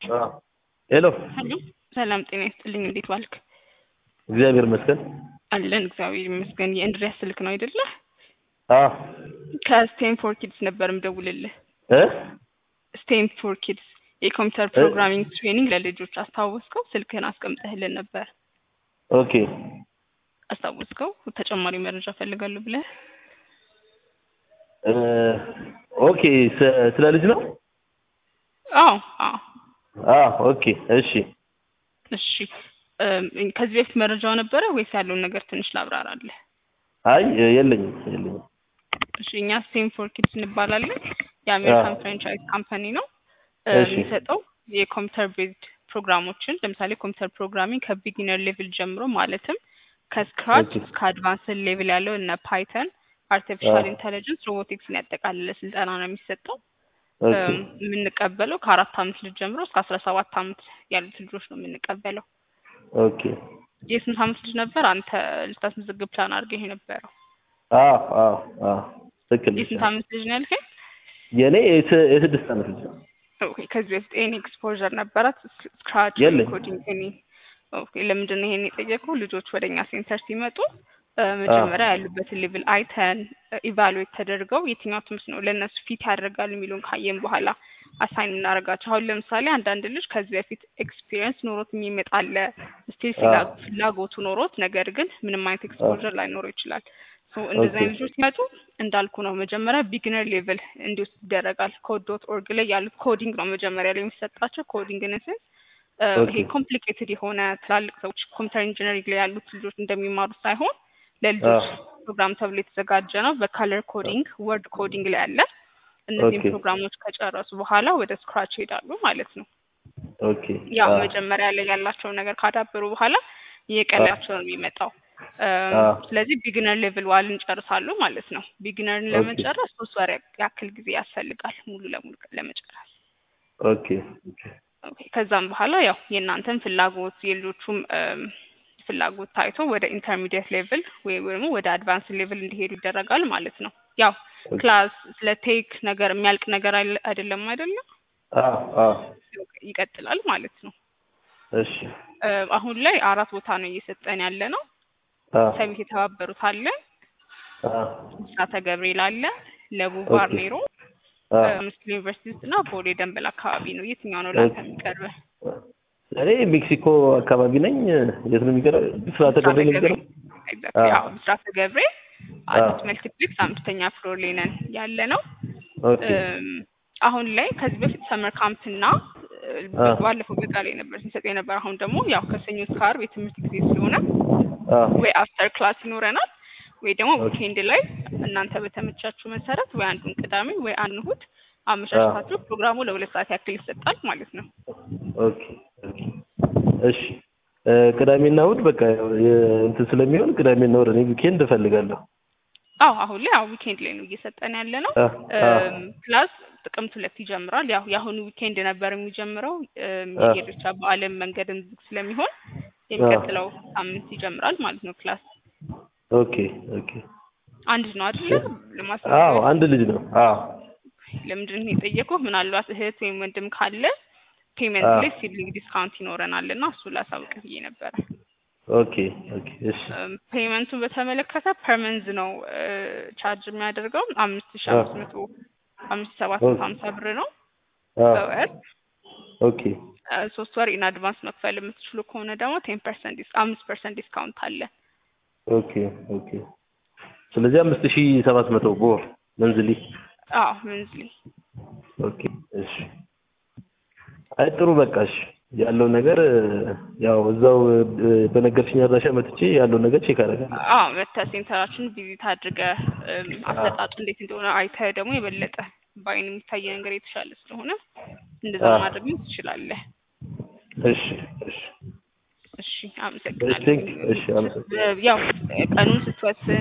ሄሎ ሄሎ ሰላም ጤና ይስጥልኝ። እንዴት ዋልክ? እግዚአብሔር ይመስገን። አለን እግዚአብሔር ይመስገን። የእንድሪያስ ስልክ ነው አይደለ? አዎ ከስቴንፎር ኪድስ ነበር ምደውልልህ። እ ስቴም ፎር ኪድስ የኮምፒውተር ፕሮግራሚንግ ትሬኒንግ ለልጆች አስታወስከው? ስልክህን አስቀምጠህልን ነበር ኦኬ አስታወስከው? ተጨማሪ መረጃ ፈልጋለሁ ብለህ እ ኦኬ ስ- ስለ ልጅ ነው? አዎ አዎ አዎ ኦኬ እሺ እሺ እም፣ ከዚህ በፊት መረጃው ነበረ ወይስ ያለውን ነገር ትንሽ ላብራራለህ? አይ የለኝም የለኝም። እሺ እኛ ስቴም ፎር ኪድስ እንባላለን። የአሜሪካን አዎ። ፍራንቻይዝ ካምፓኒ ነው እ፣ እሺ። የሚሰጠው የኮምፒውተር ቤዝድ ፕሮግራሞችን ለምሳሌ ኮምፒውተር ፕሮግራሚንግ ከቢጊነር ሌቭል ጀምሮ ማለትም ከስክራች ኦኬ። እስከ አድቫንስድ ሌቭል ያለው እነ ፓይተን፣ አርቲፊሻል አዎ። ኢንተለጀንስ፣ ሮቦቲክስን ያጠቃለለ ስልጠና ነው የሚሰጠው። ኦኬ እም፣ የምንቀበለው ከአራት አመት ልጅ ጀምሮ እስከ አስራ ሰባት አመት ያሉት ልጆች ነው የምንቀበለው። ኦኬ የስንት አመት ልጅ ነበር አንተ ልታስመዘግብ ፕላን አድርገህ የነበረው? አዎ አዎ አዎ ትክክል ነሽ። የስንት አመት ልጅ ነው ያልከኝ? የኔ የስ- የስድስት ዓመት ልጅ ነው። ኦኬ ከዚህ በፊት ኤኒ ኤክስፖዠር ነበራት ስክራች የለኝም። ኮዲንግ ኤኒ ኦኬ ለምንድን ነው ይሄን የጠየቀው ልጆች ወደ እኛ ሴንተር ሲመጡ እ፣ መጀመሪያ ያሉበትን ሌቭል አይተን ኢቫሉዌት ተደርገው የትኛው ትምህርት ነው ለእነሱ ፊት ያደርጋል የሚለውን ካየን በኋላ አሳይን የምናደርጋቸው አሁን ለምሳሌ አንዳንድ ልጅ ከዚህ በፊት ኤክስፒሪየንስ ኖሮት የሚመጣ አለ ስቲል አዎ። ፍላጎቱ ኖሮት ነገር ግን ምንም አይነት ኤክስፖዠር ላይኖረው ይችላል ሶ እንደዚህ ኦኬ። አይነት ልጆች ሲመጡ እንዳልኩ ነው መጀመሪያ ቢግነር ሌቭል እንዲወስድ ይደረጋል ኮድ ዶት ኦርግ ላይ ያሉት ኮዲንግ ነው መጀመሪያ ላይ የሚሰጣቸው ኮዲንግ ንስን ኦኬ። ይሄ ኮምፕሊኬትድ የሆነ ትላልቅ ሰዎች ኮምፒውተር ኢንጂነሪንግ ላይ ያሉት ልጆች እንደሚማሩት ሳይሆን ለልጆች አዎ። ፕሮግራም ተብሎ የተዘጋጀ ነው በካለር ኮዲንግ ወርድ ኮዲንግ ላይ አለ እነዚህም ኦኬ። ፕሮግራሞች ከጨረሱ በኋላ ወደ ስክራች ይሄዳሉ ማለት ነው ኦኬ ያው አዎ። መጀመሪያ ላይ ያላቸውን ነገር ካዳበሩ በኋላ እየቀላቸው ነው የሚመጣው እም፣ አዎ። ስለዚህ ቢግነር ሌቭል ዋን እንጨርሳሉ ማለት ነው ቢግነርን ኦኬ። ለመጨረስ ሶስት ወር ያክል ጊዜ ያስፈልጋል ሙሉ ለሙሉ ለመጨረስ ኦኬ ኦኬ ኦኬ ከዛም በኋላ ያው የእናንተን ፍላጎት የልጆቹም እም፣ ፍላጎት ታይቶ ወደ ኢንተርሚዲየት ሌቭል ወይም ደግሞ ወደ አድቫንስ ሌቭል እንዲሄዱ ይደረጋል ማለት ነው ያው ኦኬ። ክላስ ስለ ቴክ ነገር የሚያልቅ ነገር አይለ- አይደለም አይደለም አዎ አዎ ይቀጥላል ማለት ነው እሺ እ፣ አሁን ላይ አራት ቦታ ነው እየሰጠን ያለ ነው አዎ ሰሚት የተባበሩት አለ አዎ ብስራተ ገብርኤል አለ ለቡ ኦኬ። ባርኔሮ አዎ ምስል ዩኒቨርሲቲ ውስጥ እና ቦሌ ደንበል አካባቢ ነው የትኛው ነው ለአንተ ኦኬ። የሚቀርበህ እኔ ሜክሲኮ አካባቢ ነኝ። የት ነው የሚቀረው? ብስራተ ገብርኤል ነው የሚቀረው? ኤግዛክትሊ አዎ። አዎ ብስራተ ገብርኤል አዲስ መልቲፕሌክስ አምስተኛ ፍሎር ላይ ነን ያለ ነው ኦኬ እም፣ አሁን ላይ ከዚህ በፊት ሰመር ካምፕ እና እ፣ አዎ። ባለፈው በቃ ላይ ነበር ሲሰጥ የነበር አሁን ደግሞ ያው ከሰኞ እስከ ዓርብ የትምህርት ጊዜ ስለሆነ አዎ ወይ አፍተር ክላስ ይኖረናል ወይ ደግሞ ኦኬ። ዊኬንድ ላይ እናንተ በተመቻችሁ መሰረት ወይ አንዱን ቅዳሜ ወይ አንዱን እሑድ አመቻችታችሁ ፕሮግራሙ ለሁለት ሰዓት ያክል ይሰጣል ማለት ነው። ኦኬ ኦኬ እሺ እ፣ ቅዳሜና እሑድ በቃ የ- እንትን ስለሚሆን ቅዳሜና እሑድ እኔ ዊኬንድ እፈልጋለሁ። አዎ አሁን ላይ ያው ዊኬንድ ላይ ነው እየሰጠን ያለ ነው። አ አ እም፣ ክላስ ጥቅምት ሁለት ይጀምራል። ያው የአሁኑ ዊኬንድ ነበር የሚጀምረው እም፣ አ የኢሬቻ በዓለም መንገድም ዝግ ስለሚሆን የሚቀጥለው ሳምንት ይጀምራል ማለት ነው። ክላስ ኦኬ ኦኬ አንድ ነው አይደለ? አዎ ለማስረዳት አንድ ልጅ ነው። አዎ ለምንድን ነው የጠየቁህ? ምናልባት እህት ወይም ወንድም ካለ ፔመንት አዎ ላይ ሲብሊንግ ዲስካውንት ይኖረናል እና እሱ ላሳውቅህ ብዬ ነበረ። ኦኬ ኦኬ እሺ ፔመንቱን በተመለከተ ፐርመንዝ ነው እ፣ ቻርጅ የሚያደርገው አምስት ሺ አዎ አምስት መቶ አምስት ሺ ሰባት መቶ ሀምሳ ብር ነው አዎ በወር ኦኬ እ፣ ሶስት ወር ኢን አድቫንስ መክፈል የምትችሉ ከሆነ ደግሞ ቴን ፐርሰንት አምስት ፐርሰንት ዲስካውንት አለ። ኦኬ ኦኬ ስለዚህ አምስት ሺህ ሰባት መቶ በወር መንዝሊ አዎ መንዝሊ ኦኬ እሺ አይ ጥሩ በቃ እሺ ያለው ነገር እ፣ ያው እዛው እ፣ በነገርሽኝ አድራሻ መጥቼ ያለው ነገር ቼክ አደርጋለሁ። አዎ መተህ ሴንተራችን ቪዚት አድርገህ እም፣ አሰጣጡ እንዴት እንደሆነ አይተህ ደግሞ የበለጠ በአይን የሚታይ ነገር የተሻለ ስለሆነ እንደዛ አዎ ማድረግ ትችላለህ። እሺ እሺ እሺ እሺ አመሰግናለሁ። ቴንክ እሺ አመሰግናለሁ። ያው ቀኑን ስትወስን